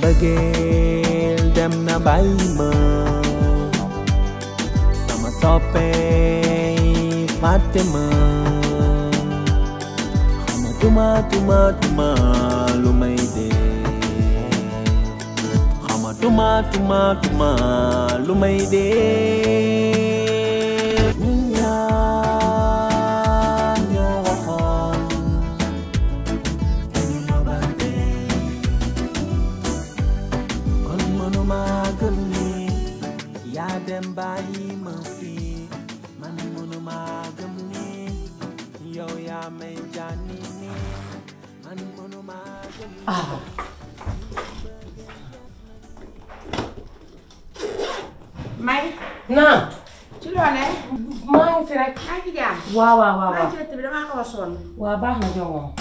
mbëggeel dem na bàyyi ma sama soppey fàtte ma xamatuma tuma tuma lu may dee xamatuma tuma tuma lu may dee ñun ñaar ñoo waxoon dañu nobante kon mënuma gëm ni yaa dem bàyyi ma fii man mënuma gëm ni yow yaa may jànni ni man mënuma gëm ni may naam ci loone maa ngi fi rek maa ngi ci jàmm waaw waaw waaw maa waaw ngi ci dëkk bi damaa xaw a sonn waaw baax na jox moom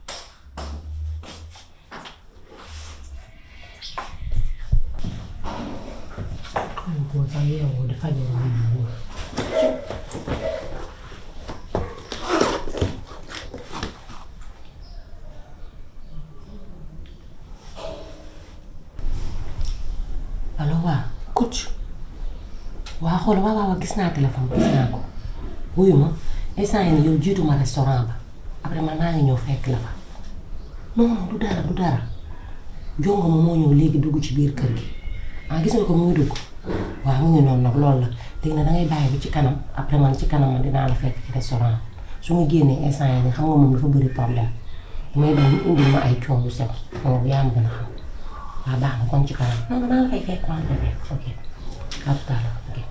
xale boo sax yeewoo di fajoo lu wóor allo waa coach waa xool waaw waaw gis naa téléphone gis naa ko wuyu ma instant yii nii yow jiitu ma restaurant ba après man maa ngi ñëw fekk la fa non non du dara du dara jongo ma moo ñëw léegi dugg ci biir kër gi ah gis nga ko muy dugg waaw mu ngi noonu nag loolu la léegi nag da ngay bàyyi bi ci kanam après man ci kanam man dinaa la fekk ci restaurant su ma génnee instant yii nii xam nga moom dafa bëri problème damay bañ mu indil ma ay coow yu sew moom yaa ma gën a xam waaw baax na kon ci kanam non non maa ngi fay fekk maa ngi fay fekk ok à tout à l'heure ok.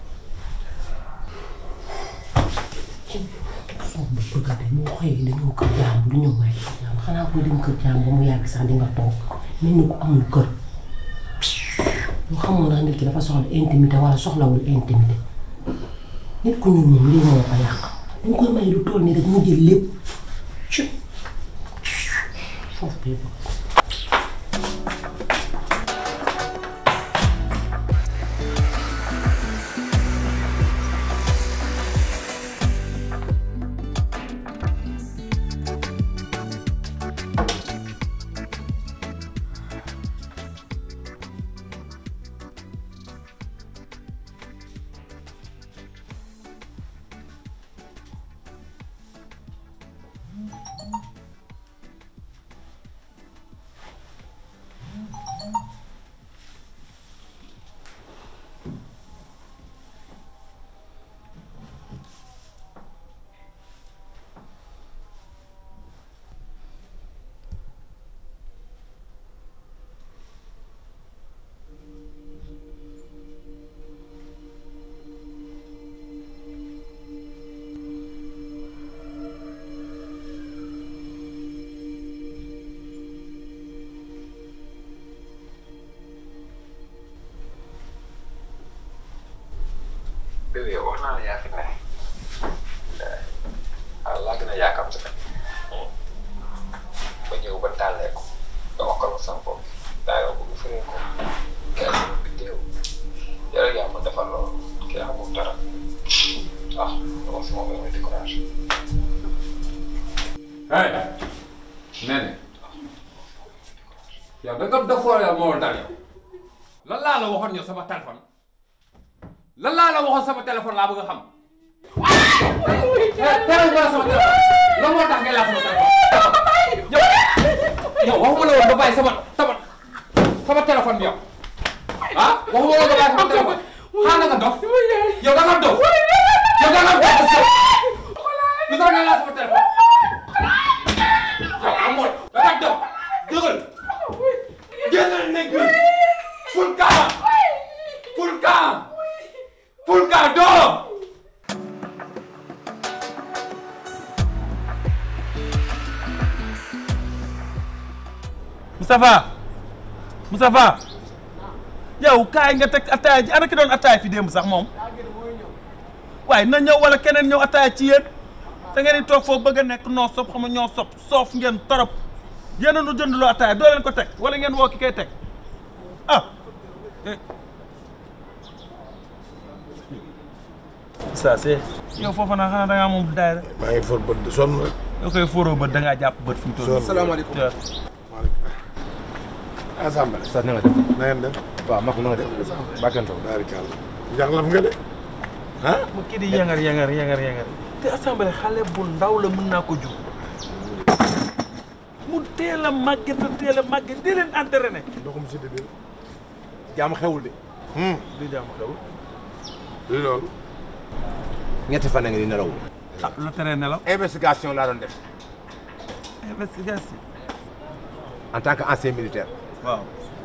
soo bu bëgg a dem boo xëyee dañoo kër jàmm du ñëw waaye kër jàmm xanaa koy dem kër jàmm ba mu yàgg sax di nga toog mel ni ku amul kër yoo xamul ndax nit ki dafa soxla intimité wala soxlawul intimité nit ku ñuul moom lii moo ko yàq dañ koy may lu toll nii rek mu jël lépp ci foofu bi bëgg bébé yow wax naa la yaa fi ne ah laa gën a yaakaar si nag ba ñëw ba tàllee ko nga wax ko la sama bopp daa yow bëgg firee ko kii sama biddéew yow rek yaa ma defal loolu kii amul dara ah dama si moom damay découragé hey nene yow da nga defoon yow moo dal yow lan laa la waxoon yow sama téléphone lan laa la waxoon sama téléphone laa bëgg a xam. teral nga la sama téléphone lan moo tax ngay laal sama téléphone. yow yow waxuma la woon ba bàyyi sama sama sama téléphone bi yow ah waxuma la woon ba bàyyi sama téléphone xaaral nga dof yow da nga dof yow da nga dof lu tax ngay laal sama téléphone yow amoon da nga dof jógal génnal nekk ful kaa ful kaa ful kaa doo Moustapha Moustapha yow kaay nga teg ataaya ji ana ki doon ataaya fi démb sax moom waaye na ñëw wala keneen ñëw ataaya ci yéen te ngeen di toog foofu bëgg a nekk noo sopp xam nga ñoo sopp soof ngeen torop yéen a nu jënd loo ataaya doo leen ko teg wala ngeen woo ki koy teg ah. ça c'est yow foofu naa xanaa da ngaa moom daayira maa ngi for bët de sonn rek. yoo koy fóoroo bët da ngaa jàpp bët fi mu toll. Sonn. salaamaaleykum assemblée. sa na nga def na ngeen def. waaw mak na nga def bàkkantaw baarikàlla. njaxlaf nga de. ah. ma kii di yangar yangar yangar yangar te assemblée xale bu ndaw la mën naa ko jur mu teel a màgget te teel a màgget di leen entraîné ndoxum si di jaam xewul de di jàmm xew li loolu. ñetti fan a ngi di nelaw ah la tere nelaw investigation laa doon def investigation en tant que ancien militaire waaw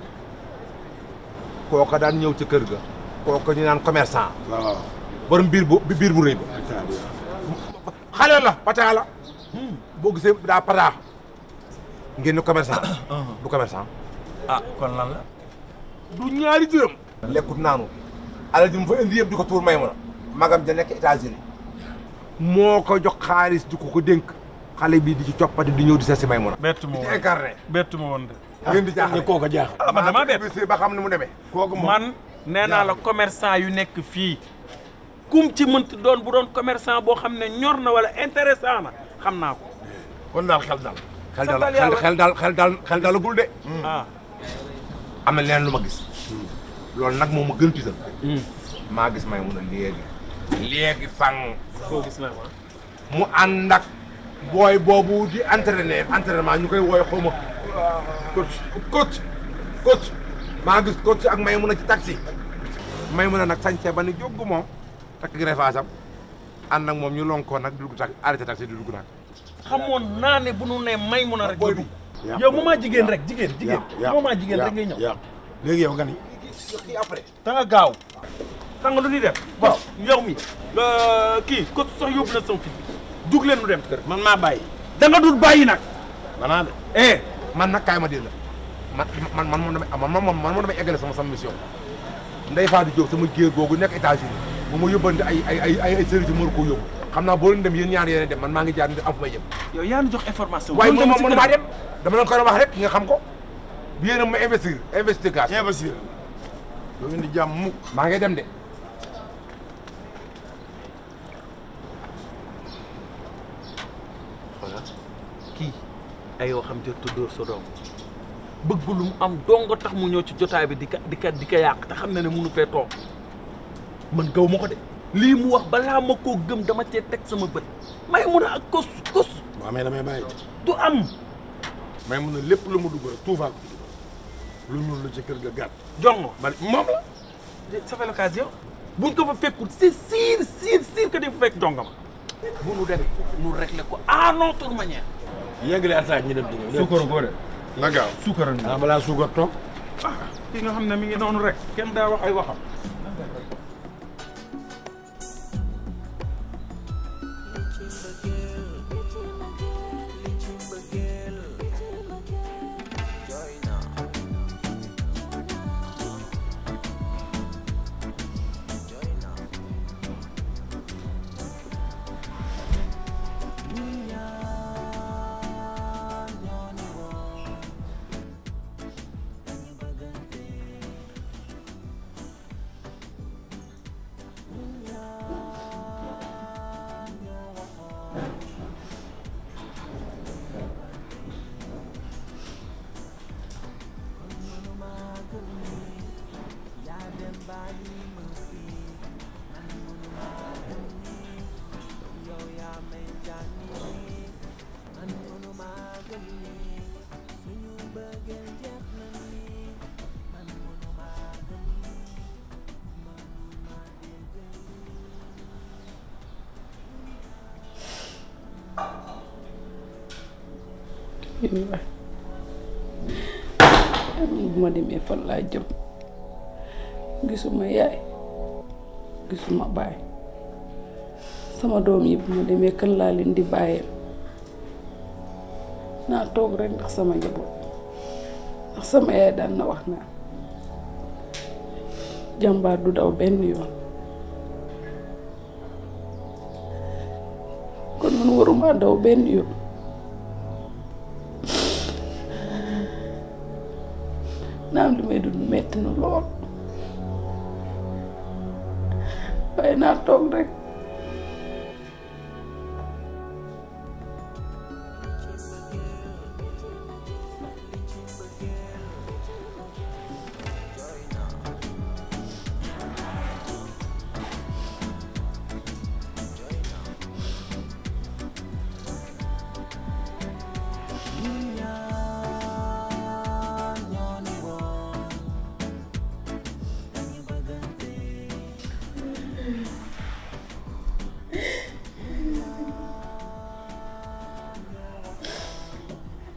kooka daan ñëw ci kër ga kooka ñu naan commerçant waaw. borom biir bu biir bu rëy ba xale la pataa la boo gisee daa pataa ngeen ni commerçant du commerçant ah kon lan la du ñaari dërëm lekkut naanu alal ji mu fa indi yëpp di ko tuur may mun a magam ja nekk États-Unis moo ko jox xaalis di ko ko dénk xale bii di ci coppati di ñëw di seet si may mun a bett ma di ci woon incarné bett ma woon de ngeen di jaaxle kooka jaaxal. ah man damaa bett bisi ba xam ne mu demee kooku moom. man nee naa la commerçant yu nekk fii kum ci mënti doon bu doon commerçant boo xam ne ñor na wala intéressant na xam naa ko kon daal xel daal. xel santal daal yàlla. xel daal xel daal xel daalagul de ah am na leneen lu ma gis loolu nag moom ma gën tiital maa gis may mun a léegi léegi fang koo gis na ma mu ànd ak booy boobu di entraîner entraînement ñu koy wooy xaw ma coach coach coach maa gis coach ak may mun a ci taxi may mun a nag sañse ba ni jóg moom takk greffage am ànd ak moom ñu lonkoo nag di dugg taxi arrêté taxi di dugg nag xamoon naa ne bu nu ne may mun a rek booy nga bi dugg yow moment jigéen rek jigéen jigéen moment jigéen rek ngay ñëw yàq léegi yow nga ni. kii après da nga gaaw da nga lu ñuy def waaw yow mi euh, kii ko sax yóbbu na sama fit dug leen nu dem kër man maa bàyyi. da nga dul bàyyi nag banaa de. eh man nag kaay ma dégg la man man man man damay man man man man damay eggale sama sama mission Ndeye Fatou Diop sama géer googu nekk États-Unis bu ma yóbbante ay ay ay ay ay services yu ma ko yóbbu xam naa boo leen dem yéen ñaar yéen dem man maa ngi jaar ni am fu may jëm. yow yaa nu jox information waaye bu moom dem ci moom kër maa dem dama leen koy wax rek nga xam ko yéen a ma investir investigation. investir. doo indi jàmm mukk. maa ngi dem de. kii ay yoo xam jot dóor sa doom bëgg lu mu am dong tax mu ñëw ci jotaay bi di ka di ka di ka yàq te xam na ne munu fee toog man gaw ma ko de lii mu wax balaa ma koo gëm dama cee teg sama bët may mun a ak kos kos bu amee damay bàyyi. du am may mun a lépp lu mu dugg rek tuufaal ko ci dugal. lu ñuul la ci kër ga gàtt. jongo man moom la. ça fait l'occasion buñ ko fa fekkul c'est sûr sûr sûr que di fa fekk jongama bu nu demee nu régler ko à notre manière yeggali attaque ñu dem di ñëw. suukaru góore na gaaw. suukaru ah balaa suukar toog. ki nga xam ne mi ngi noonu rek kenn daa wax ay waxam waay bu ma demee fan laa jëm gisuma yaay gisuma baay sama doom yi bu ma demee kan laa leen di bàyyee naa toog rek ndax sama njaboot ndax sama yaay daan na wax naa jàmbaar du daw benn yoon kon man waruma daw benn yoon naam li may dund metti na lool waaye naa toog rek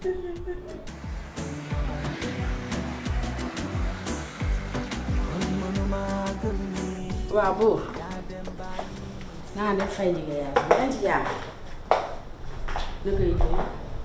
waaw buur naa def fay liggéey yàlla yaa ngi ci jàmm na koy tey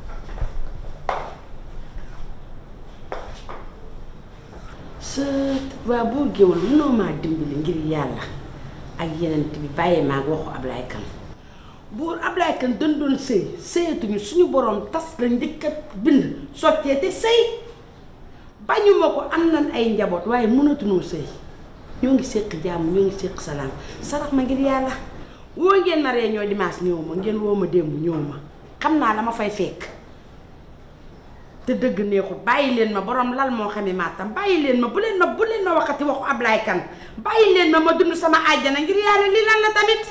sa waa buur géwël mënoo maa dimbali ngir yàlla ak yeneen bi bàyyi maa waxu Ablaye Kane buur Ablaye Kane dañ doon sëy sëyatuñu suñu borom tas la njëkk a bind sottee te sëy bañuma ko am nañ ay njaboot waaye mënatunoo sëy ñoo ngi séq jàmm ñoo ngi séq salaam sarax ma ngir yàlla woo ngeen na réunion dimanche ñëw ma ngeen woo ma démb ñëw ma xam naa la ma fay fekk te dëgg neexut bàyyi leen ma borom lal moo xamee maatam bàyyi leen ma bu leen ma bu leen ma waxati waxu Ablaye Kane bàyyi leen ma ma dund sama àjjana ngir yàlla li lan la tamit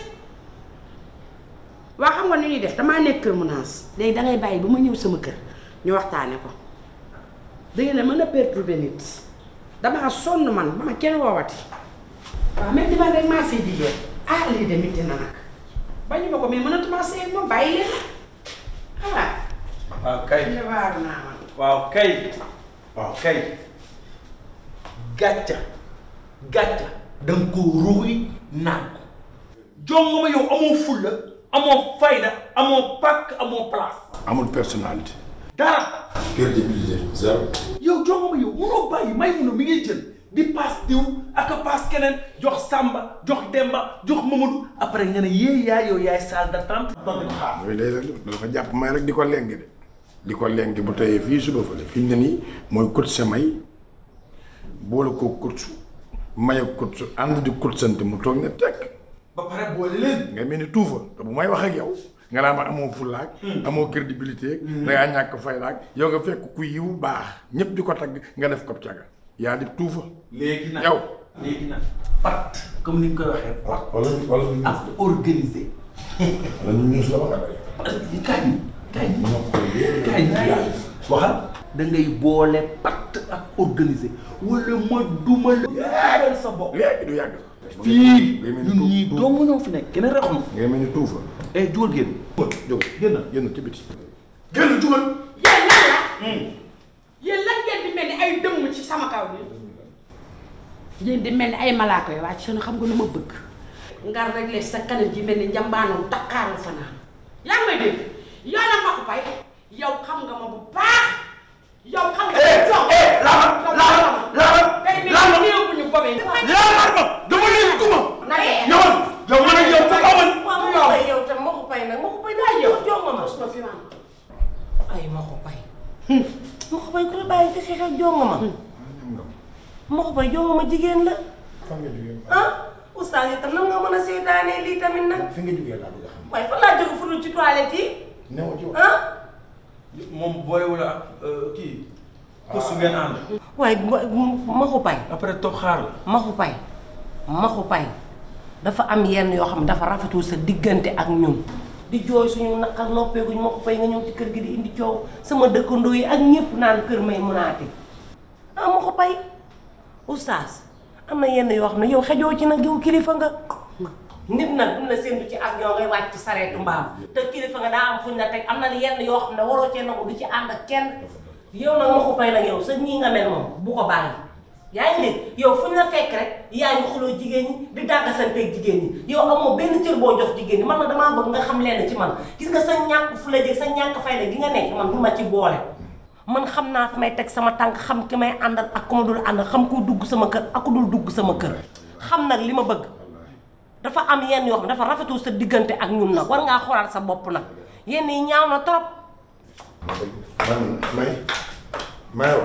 waa xam nga nu ñuy def damaa nekk kër menace léegi dangay bàyyi ba ma ñëw sama kër ñu waxtaane ko da ngeen a mën a perturber nit damaa sonn man ba ma kenn woowati waaw même man rek maa fi jigéen ah lii de métti na nag bañu ma ko mais mënatuma sëy moom bàyyi leen ah waaw kay waaru naa man waaw kay waaw kay gàcca gàcca da nga ko ruuy naan ko jongo ma yow amoo fulla amoo fayda amoo pàkk amoo place amul personnalité. dara crédibilité zéro. yow jongo ma yow munoo bàyyi may mun a mi ngay jël di paas diw ak a paas keneen jox Samba jox Demba jox Mamadou après nga ne yee yaay yow yaay salle d'attente doon di xaar yooyu lay rek dafa jàpp may rek di ko lengi de di ko lengi bu teyee fii suba fële fi mu ne nii mooy coach sa may boole ko coach may ak coach ànd di coach sant mu toog ne tekk ba pare boole leen nga mel ni tuufa te bu may wax ak yow nga naa ma amoo fullaak amoo crédibilité da ngaa ñàkk faydaak yow nga fekk ku yiw baax ñëpp di ko tagg nga def ko caga yaa di tuufa léegi nag yow léegi nag pat comme ni nga koy waxee pat wala wala ak organisé wala ñu ñuus la wax kaay kaay kaay waxal da ngay boole pat ak organisé wala ma duma la yaaral sa bopp léegi du yàgg fii ngay mel ni ñun ñii tuuf dong ñoo fi nekk keneen raxu ngay mel ni tuufa eh jóor génn jóg génn génn ci biti génn jugal yéen lan la yéen lan ngeen di mel ni ay dëmm ci sama kaw bi yéen di mel ni ay malaaka yi wàcc seen xam nga lu ma bëgg nga réglé sa kanam ji mel ni njambaanam takkaaru fanaan yaa ngi may dégg yow nag ma ko bay yow xam nga ma bu baax yow xam nga jox laama laama laama day mel ni néew bu ñu bobee laama ma dama leen duma na dee yow yow man ak yow fa amal waaw yow tam ma ko pay nag ma ko pay daa yow jox nga ma ma fi man ay ma ko pay ma ko pay ku la bàyyi fi xeex ak jox nga ma ma ko pay jox nga ma jigéen la fan nga jógee ah oustaz itam nan nga mën a seetaanee lii tamit nag fi nga jógee laa bëgg a xam waaye fan laa jóge fu dul ci toilette yi newoo ci wax ah moom boolewul ak kii kosu ngeen ànd waaye ma ko pay après toog xaar la maxu pay maxu pay dafa am yenn yoo xam ne dafa rafetul sa diggante ak ñun di jooy suñu naqar noppeeguñ maxu pay nga ñëw ci kër gi di indi coow sama dëkkandoo yi ak ñëpp naan kër may munaati ah maxu pay oustaz am na yenn yoo xam ne yow xejoo ci nag yow kilifa nga nit nag duñ la séntu ci ak ñoo ngay wàcc ci sareetu mbaam te kilifa nga daa am fuñ la teg am na yenn yoo xam ne waroo cee nangu du ci ànd ak kenn yow nag maxu pay nag yow sa ñii nga mel moom bu ko bàyyi yaa ngi dégg yow fu ñu la fekk rek yaa ngi xuloo jigéen ñi di dàggasanteeg jigéen ñi yow amoo benn cër boo jox jigéen ñi man na damaa bëgg nga xam leen ci man gis nga sa ñàkk fu la jëg sa ñàkk fayda gi nga nekk man du ma ci boole man xam naa fi may teg sama tànk xam ki may àndal ak ku ma dul àndal xam ku dugg sama kër ak ku dul dugg sama kër xam nag li ma bëgg dafa am yenn yoo xam dafa rafetul sa diggante ak ñun nag war ngaa xoolaat sa bopp nag yenn yi ñaaw na trop man may mayo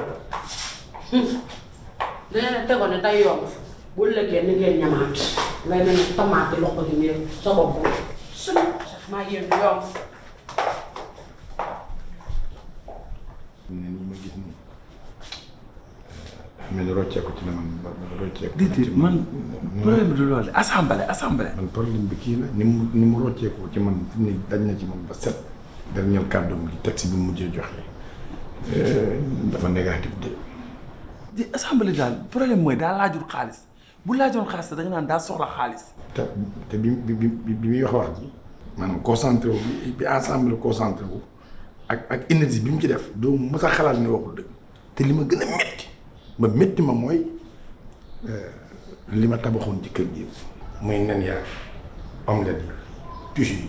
nee na tegoon ne day yomb bu lëggee ni ngeen ñamaat ngay mel ni tamaate loxo gi nii sa bopp suñu maa yéen du yomb ne nii ma gis nii mel ni rocceeku ci la man ba ba rocceeku déedéet man problème bi du loolu assemblée assemblée man problème bi kii la ni mu ni mu rocceeku ci man fi mu ne dañ na ci man ba set dernier kàddoom gi texte bi mu mujjee joxe dafa négatif de di assemblée daal problème mooy daa laajul xaalis bu laajoon xaalis da nga naan daa soxla xaalis te te bi bi bi bi muy wax wax ji maanaam concentré wu bi bi ensemble concentré wu ak ak énergie bi mu ci def doo mës a xalaat ne waxul dëgg te li ma gën a métti ma métti ma mooy li ma tabaxoon ci kër gi muy nen yaa omelette yi tuche yi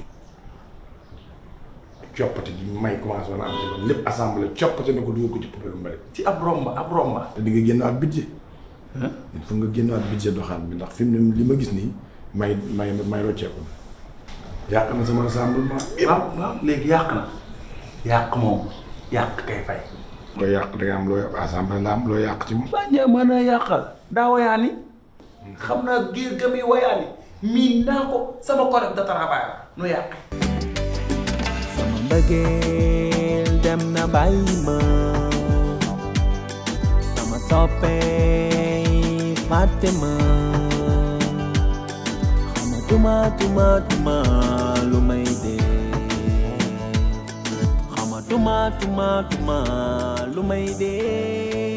coppite gi may commencé woon am ci man lépp assemblée coppite na ko dugal ko ci poubelle mbari ci ab romba ab romba te di nga génnaat budget il faut nga génnaat budget doxaan bi ndax fi mu ne li ma gis nii may may may rocceeku yàq na sama rassemblement waaw waaw léegi yàq na yàq moom yàq kay fay loo yàq da nga am loo assemblée la am loo yàq ci moom bàññee mën a yàqal daa wayaani xam naa giir ga muy wayaani miin naa ko sama collègue de travail la nu yàq sama mbëggeel dem na bàyyi ma sama soppee fàtte ma xamatuma tuma tuma lu may dee xamatuma tuma tuma lu may dee